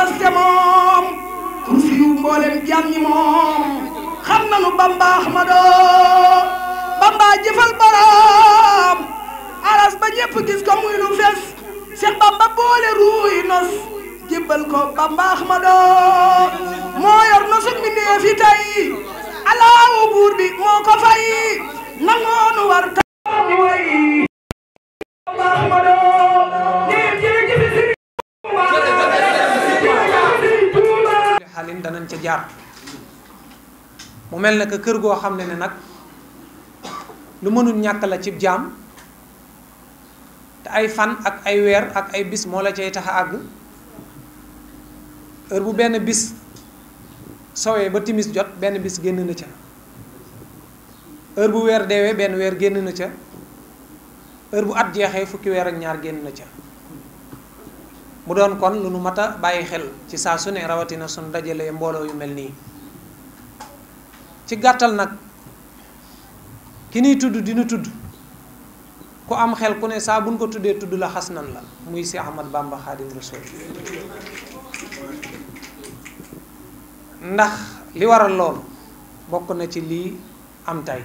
te moom kursi yu mboolem jàmm ñi moom xam nanu Bamba Ahmado Bamba jëfal borom aras ba ñëpp gis ko muy lu fes Cheikh Bamba boole ruuy nos jébbal ko Bamba Ahmado moo yor nosu mbindeef yi tey alaawu buur bi moo ko fay nangoonu war ta way Bamba Ahmado xalin danañ ca jaar mu mel ne que kër goo xam ne ne nag lu mënul ñàkk la cib jaam te ay fan ak ay weer ak ay bis moo la cay tax a àgg heure bu benn bis sowee ba timis jot benn bis génn na ca heure bu weer deewee benn weer génn na ca heure bu at jeexee fukki weer ak ñaar génn na ca mu doon kon lu nu mat a bàyyi xel ci saa su ne rawatina suñu dajalee mbooloo yu mel nii ci gàttal nag ki nuy tudd dina tudd ku am xel ku ne saa buñ ko tuddee tudd la xas nan la muy si Ahmad Bamba Xaadim Rasul ndax li waral loolu bokk na ci lii am tey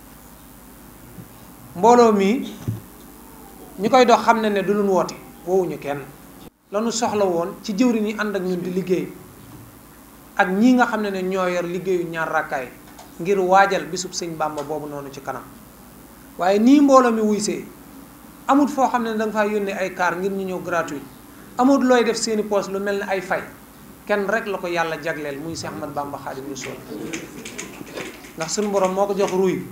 mbooloo mi ñi koy dox xam ne ne du luñ woote woowuñu kenn lanu soxla woon ci jëwriñ yi ànd ak ñun di liggéey ak ñii nga xam ne ne ñoo yor liggéeyu ñaar rakkaay ngir waajal bisub sëñ Bàmba boobu noonu ci kanam waaye nii mbooloo mi wuy see amut foo xam ne da nga faa yónnee ay kaar ngir ñu ñëw gratuit amut looy def seeni poos lu mel ne ay fay kenn rek la ko yàlla jagleel muy Seex Ahmad Bàmba Xaadim Rasuul ndax suñu borom moo ko jox ruy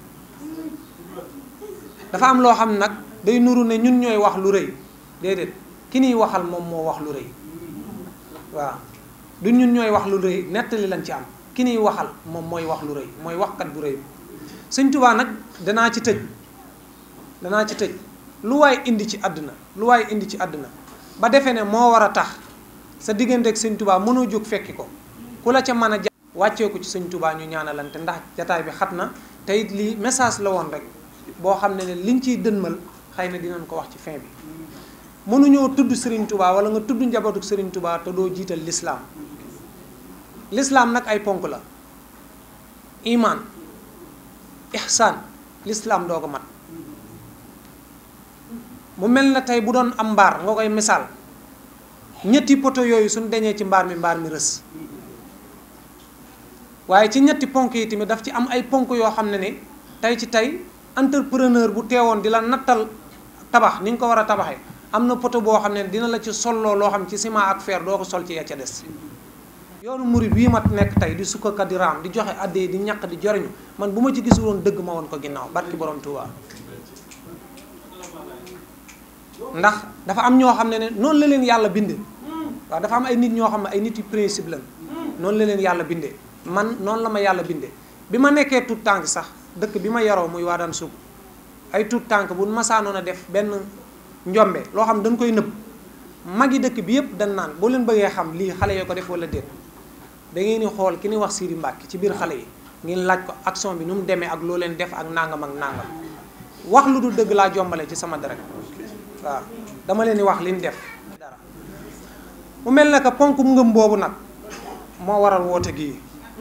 dafa am loo xam nag day nuru ne ñun ñooy wax lu rëy déedéet ki niy waxal moom moo wax lu rëy waaw du ñun ñooy wax lu rëy nettali lañ ci am ki niy waxal moom mooy wax lu rëy mooy waxkat bu rëy sëñ Tuubaa nag danaa ci tëj danaa ci tëj lu waay indi ci àdduna lu waay indi ci àdduna ba defee ne moo war a tax sa diggante ak sëñ Tuubaa mënoo jóg fekki ko ku la ca mën a ja wàccee ko ci sëñ Tuubaa ñu ñaanalante ndax jataay bi xat na te it lii message la woon rek boo xam ne ne liñ ciy dënmal xëy na dinañ ko wax ci fin bi mënuñoo tudd Serigne Touba wala nga tudd njabootu Serigne Touba te doo jiital lislaam lislaam nag ay ponk la iman ihsaan lislaam doo ko mat mu mel na tey bu doon am mbaar nga koy misaal ñetti poto yooyu suñ deñee ci mbaar mi mbaar mi rës waaye ci ñetti ponk yi tamit daf ci am ay ponk yoo xam ne ne tey ci tey entrepreneur bu teewoon di la nattal tabax ni ñu ko war a tabaxee am na poto boo xam ne dina la ci solloo loo xam ci ciment ak fer doo ko sol ci ya ca des yoonu murid bii ma nekk tey di sukkakat di raam di joxe addee di ñaq di joriñu man bu ma ci gisul woon dëgg ma woon ko ginnaaw barki borom Tuuba ndax dafa am ñoo xam ne ne noonu la leen yàlla bindee waaw dafa am ay nit ñoo xam ne ay nit yu principe lañ noonu la leen yàlla bindee man noonu la ma yàlla bindee bi ma nekkee tout tànk sax dëkk bi ma yaroo muy waa daan sug ay tout tànk bu masaanoon a def benn njombe loo xam dañ koy nëbb magi dëkk bi yëpp dañ naan boo leen bëggee xam lii xale yoo ko def wala déet da ngeen di xool ki ni wax Sidi Mbàkke ci biir xale yi ngeen laaj ko action bi nu mu demee ak loo leen def ak nangam ak nangam wax lu dul dëgg laa jombale ci sama deret waaw dama leen di wax li ñu def dara mu mel na que ponk ngëm boobu nag moo waral woote gii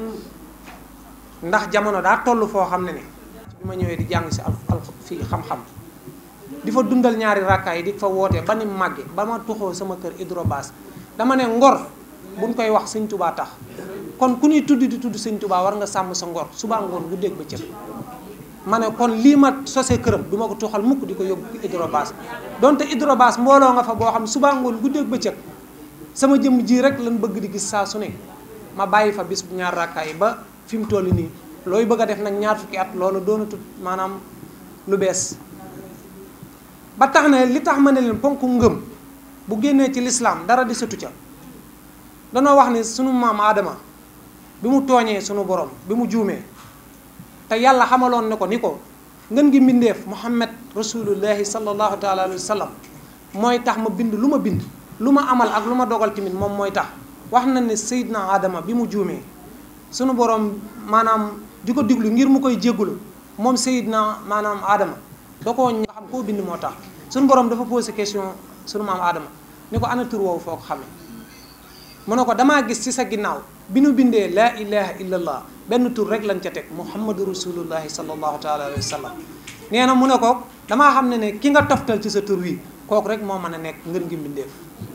ndax jamono daa toll foo xam ne ni bi ma ñëwee di jàng si al al fii xam-xam di fa dundal ñaari rakkaay yi di fa wootee ba ni màgge ba ma tuxoo sama kër hydrobase dama ne ngor buñ koy wax sëñ tubaa tax kon ku ñuy tudd di tudd sëñ tubaa war nga sàmm sa ngor suba ngoon guddeeg bëccëg ma ne kon lii ma sosee këram du ma ko tuxal mukk di ko yóbbu hydrobase donte hydrobase mbooloo nga fa boo xam suba ngoon guddeeg bëccëg sama jëmm ji rek lan bëgg di gis saa su ne ma bàyyi fa bis bu ñaar rakkaay yi ba fi mu toll nii looy bëgg a def nag ñaar fukki at loolu doonatut maanaam lu bees ba tax na li tax ma ne leen ponk ngëm bu génnee ci lislaam dara di sëtu ca danoo wax ni sunu maam aadama bi mu tooñee sunu borom bi mu juumee te yàlla xamaloon ne ko ni ko ngën gi mbindeef muhammad rasulullahi sallallahu taala alayhi wa sallam mooy tax ma bind lu ma bind lu ma amal ak lu ma dogal tamit moom mooy tax wax na ne Seydina Adama bi mu juumee sunu borom maanaam di ko diglu ngir mu koy jéggulu moom Seydina maanaam Adama da koo nga xam koo bind moo tax sunu borom dafa posé question sunu maam Adama ni ko ana tur woowu foo ko xamee mu ne ko damaa gis ci sa ginnaaw bi nu bindee laa ilaha illallah benn tur rek lañ ca teg muhammadu rasulullahi sallallahu taala alayhi wa sallam nee na mu ne ko damaa xam ne ne ki nga toftal ci sa tur wi kooku rek moo mën a nekk ngën ngi mbindeef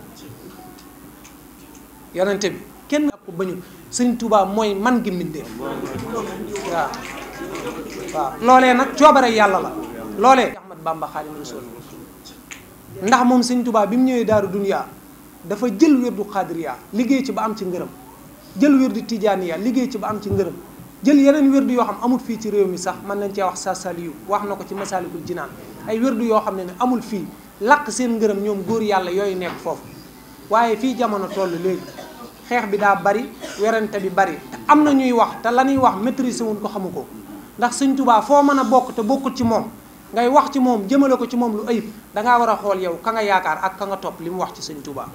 yonente bi kenn ko bañul sëñ Tuubaa mooy man gi mbindeef waaw waaw loolee nag coobare yàlla la loolee Ahmad Bamba Xaadimu Rasuul ndax moom sëñ Tuubaa bi mu ñëwee daaru duniyaa dafa jël wérdu xaadiriya liggéey ci ba am ci ngërëm jël wérdu tijaaniya liggéey ci ba am ci ngërëm jël yeneen wérdu yoo xam amul fii ci réew mi sax mën nañ cee wax sa saliyu wax na ko ci masaalikul jinaan ay wérdu yoo xam ne ne amul fii laq seen ngërëm ñoom góor yàlla yooyu nekk foofu waaye fii jamono toll léegi xeex bi daa bari werante bi bari te am na ñuy wax te la ñuy wax maîtriser wuñ ko xamu ko ndax sëñ Tuubaa foo mën a bokk te bokkul ci moom ngay wax ci moom jëmale ko ci moom lu ayib dangaa war a xool yow ka nga yaakaar ak ka nga topp li mu wax ci sëñ Tuubaa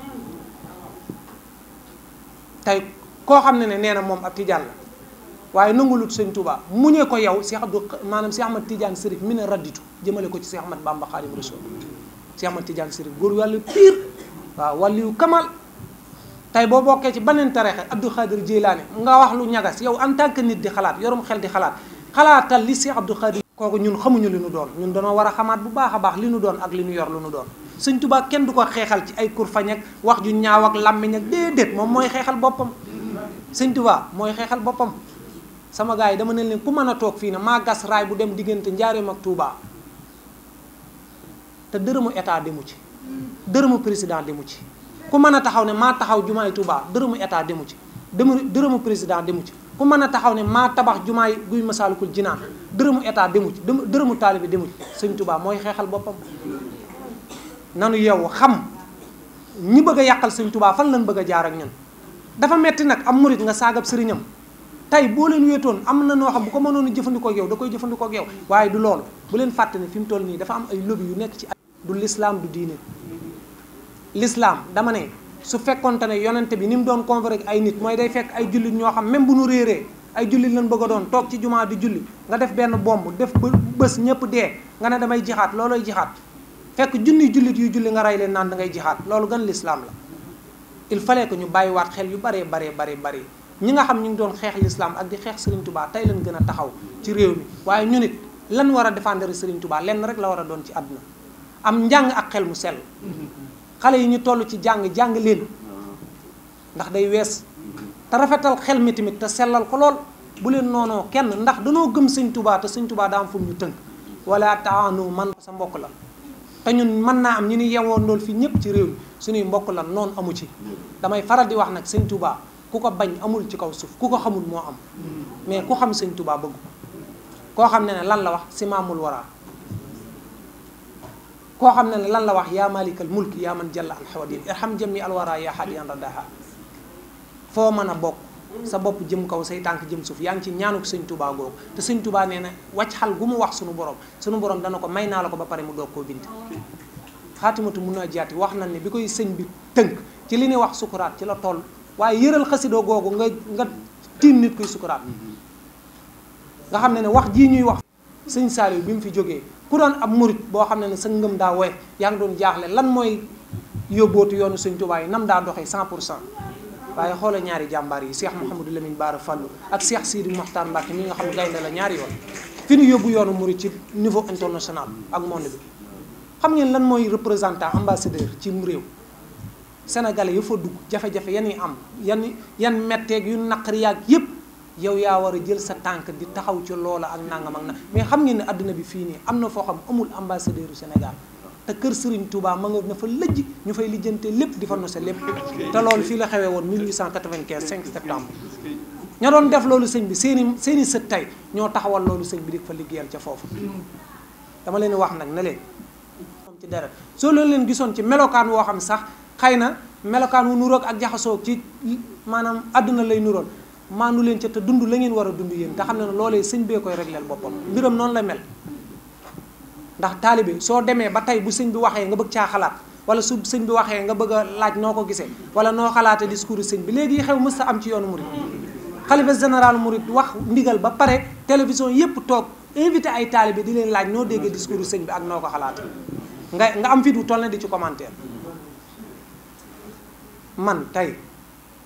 tey koo xam ne ne nee na moom ab tijaan la waaye nangulut sëñ Tuubaa mu ñee ko yow Cheikh Abdou maanaam Cheikh Ahmad Tidiane Sërif mi ne radditu jëmale ko ci Cheikh Ahmad Bamba Xaadim Rasul Cheikh Ahmad Tidiane Sërif góor wàllu pire waaw wàllu kamal tey boo bokkee ci beneen tarixa Abdou Khadir Jeylaani nga wax lu ñagas yow en tant que nit di xalaat yorum xel di xalaat xalaatal li Cheikh Abdou Khadir kooku ñun xamuñu li nu doon ñun dañoo war a xamaat bu baax a baax li nu doon ak li nu yor lu nu doon sëñ Tuubaa kenn du ko xeexal ci ay kurfañ ak wax ju ñaaw ak làmmiñ ak déedéet moom mooy xeexal boppam sëñ Tuubaa mooy xeexal boppam sama gars yi dama ne leen ku mën a toog fii ne maa gas raay bu dem diggante Njaaréem ak Touba te dërëmu état demu ci dërëmu président demu ci ku mën a taxaw ne maa taxaw jumaay Touba dërëmu état demu ci dërëmu dërëmu président demu ci ku mën a taxaw ne maa tabax jumaay guy Masaalikul Jinaan dërëmu état demu ci dërëmu taalibe demu ci sëñ Touba mooy xeexal boppam nanu yow xam ñi bëgg a yàqal sëñ Touba fan lañ bëgg a jaar ak ñun dafa metti nag am murit nga saagab sëriñam tey boo leen wéetoon am na noo xam bu ko mënoon a jëfandikoo ak yow da koy jëfandikoo ak yow waaye du loolu bu leen fàtte ne fi mu toll nii dafa am ay lobby yu nekk ci ay du l'islam du diine l'islam dama ne su fekkonte ne yonente bi ni mu doon convaincre ay nit mooy day fekk ay jullit ñoo xam même bu nu réeree ay jullit lañ bëgg a doon toog ci jumaa di julli nga def benn bomb def ba bés ñëpp dee nga ne damay jixaat looloy jixaat fekk junni jullit yu julli nga rey leen naan da ngay jixaat loolu gan l'islam la il fallait que ñu bàyyiwaat xel yu baree baree baree baree ñi nga xam ñu ngi doon xeex l'islam ak di xeex Serigne Touba tey lañ gën a taxaw ci réew mi waaye ñu nit lan war a défendre Serigne Touba lenn rek la war a doon ci àdduna am njàng ak xel mu sell xale yi ñu toll ci jàng jàng leen ndax day wees te rafetal xel mi tamit te sellal ko lool bu leen noonoo kenn ndax danoo gëm Sëñ Touba te Sëñ Touba daa am fu mu ñu tënk wala taanu man sa mbokk la te ñun mën naa am ñu ni yewoon loolu fii ñëpp ci réew mi suñuy mbokk la noonu amu ci damay faral di wax nag Sëñ Touba ku ko bañ amul ci kaw suuf ku ko xamul moo am mais ku xam sëñ Touba bëgg ko koo xam ne ne lan la wax simaamul wara koo xam ne ne lan la wax yaa malikal mulk yaa man jalla an xawadin irham jami alwara yaa hadiyan radaha foo mën a bokk sa bopp jëm kaw say tànk jëm suuf yaa ngi ci ñaanuk sëñ Touba googu te sëñ Touba nee na wàcc xal gu mu wax sunu borom sunu borom dana ko may naa la ko ba pare mu doog koo bind xaatimatu mun naa jaati wax na ne bi koy sëñ bi tënk ci li ñuy wax sukuraat ci la toll waaye yëral xasidoo googu nga nga tiim nit kuy sukuraat nga xam ne ne wax jii ñuy wax sëñ Saliou bi mu fi jógee ku doon ab murit boo xam ne ne sa ngëm daa woy yaa ngi doon jaaxle lan mooy yóbbootu yoonu sëñ Tuubaa yi nam daa doxee 100 pour cent waaye xoole ñaari jàmbaar yi Cheikh Mouhamadou Lamine Bara Fallou ak Cheikh Sidi Mokhtar Mbacke mi nga xam gaynde la ñaari yoon fi ñu yóbbu yoonu murit ci niveau international ak monde bi xam ngeen lan mooy représentant ambassadeur ci réew sénégalais yu fa dugg jafe-jafe yan yi am yan yan metteeg yu naqari yaag yépp yow yaa war a jël sa tànk di taxaw ci loola ak nangam ak na mais xam ngeen ne àdduna bi fii nii am na foo xam amul ambassadeur u Sénégal te kër Serigne Touba ma nga na fa lëjj ñu fay lijjante lépp di fa nose lépp te loolu fii la xewee woon 1895 5 septembre ña doon def loolu sëñ bi seeni seeni sët tey ñoo taxawal loolu sëñ bi di fa liggéeyal ca foofu dama leen wax nag ne leen moom ci deret soo leen leen gisoon ci melokaan woo xam sax xëy na melokaan wu nuroog ak jaxasoo ci maanaam àdduna lay nuroon maandu leen ca te dund la ngeen war a dund yéen te xam ne ne loolee sëñ bee koy régleel boppam mbiram noonu la mel ndax taalibe soo demee ba tey bu sëñ bi waxee nga bëgg caa xalaat wala su sëñ bi waxee nga bëgg a laaj noo ko gisee wala noo xalaatee discours sëñ bi léegi xew mës a am ci yoonu murid xalifa général murid wax ndigal ba pare télévision yépp toog invité ay taalibe di leen laaj noo déggee discours sëñ bi ak noo ko xalaatee nga nga am fit wu toll ne di ci commentaire man tey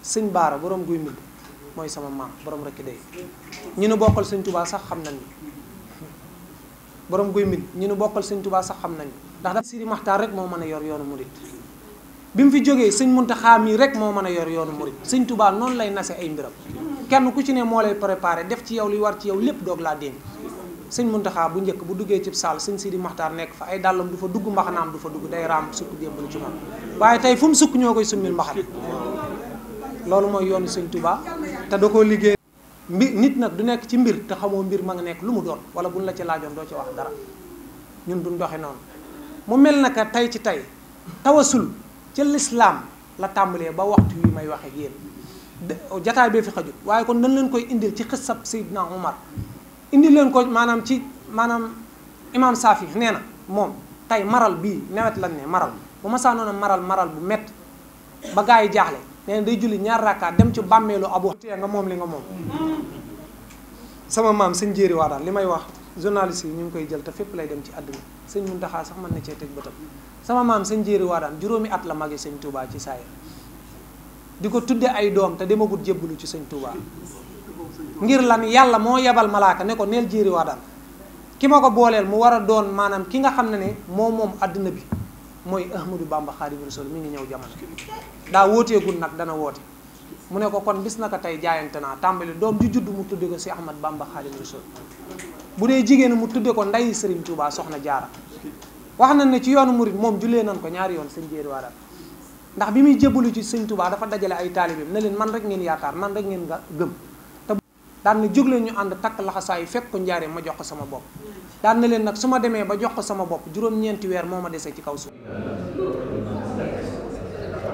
sëñ baara borom guy mbind mooy sama maam borom rekk day ñi nu bokkal sëñ tubaa sax xam nañ borom guy mbind ñi nu bokkal sëñ tubaa sax xam nañ ndax da Sidi Maxtaar rek moo mën a yor yoonu murit bi mu fi jógee sëñ Muntaxa mii rek moo mën a yor yoonu murit sëñ tubaa noonu lay nase ay mbiram kenn ku ci ne moo lay préparé def ci yow li war ci yow lépp doog laa dénk sëñ Muntaxa bu njëkk bu duggee cib saal sëñ Sidi Maxtaar nekk fa ay dàllam du fa dugg mbaxanaam du fa dugg day raam sukk démbalu ci moom waaye tey fu mu sukk ñoo koy summil mbaxana loolu mooy yoonu sëñ Touba te da koo liggéey mbir nit nag du nekk ci mbir te xamoo mbir ma nga nekk lu mu doon wala buñ la ci laajoon doo ci wax dara ñun duñ doxe noonu mu mel naka tey ci tey tawasul ci lislaam la tàmbalee ba waxtu wi may waxe ak yéen jataay bee fi xajut waaye kon dañ leen koy indil ci xisab Seydina Umar indi leen ko maanaam ci maanaam imam Safi nee na moom tey maral bii nawet lañ ne maral bu ma saa noona maral maral bu mett ba gaa yi jaaxle nee na day julli ñaar rakkaat dem ci bàmmeelu abu tee nga moom li nga moom sama maam sëñ jéeri waa daal li may wax journaliste yi ñu ngi koy jël te fépp lay dem ci àdduna sëñ Muntaxa sax mën na cee teg bëtam sama maam sëñ jéeri waa daan juróomi at la magi sëñ Touba ci saayir di ko tudde ay doom te demagut jébbalu ci sëñ Touba ngir lan yàlla moo yebal malaaka ne ko neel jéeri waa daan ki ma ko booleel mu war a doon maanaam ki nga xam ne ne moo moom àdduna bi mooy Ahmadou Bamba Xaadimu Rasuul mi ngi ñëw jamono daa wooteegul nag dana woote mu ne ko kon bis naka tey jaayante naa tàmbali doom ju judd mu tudde ko si Ahmad Bamba Xaadimu Rasuul bu dee jigéen mu tudde ko nday Sëriñ Tuubaa soxna jaara wax nañ ne ci yoonu murit moom jullee nañ ko ñaari yoon sëñ jéeri waa daal ndax bi muy jébbalu ci sëñ Tuubaa dafa dajale ay taalibeem ne leen man rek ngeen yaakaar man rek ngeen nga gëm te daan na jóg leen ñu ànd takk laxasaay fekk ko njaaree ma jox ko sama bopp daan na leen nag su ma demee ba jox ko sama bopp juróom-ñeenti weer moo ma dese ci kaw suuf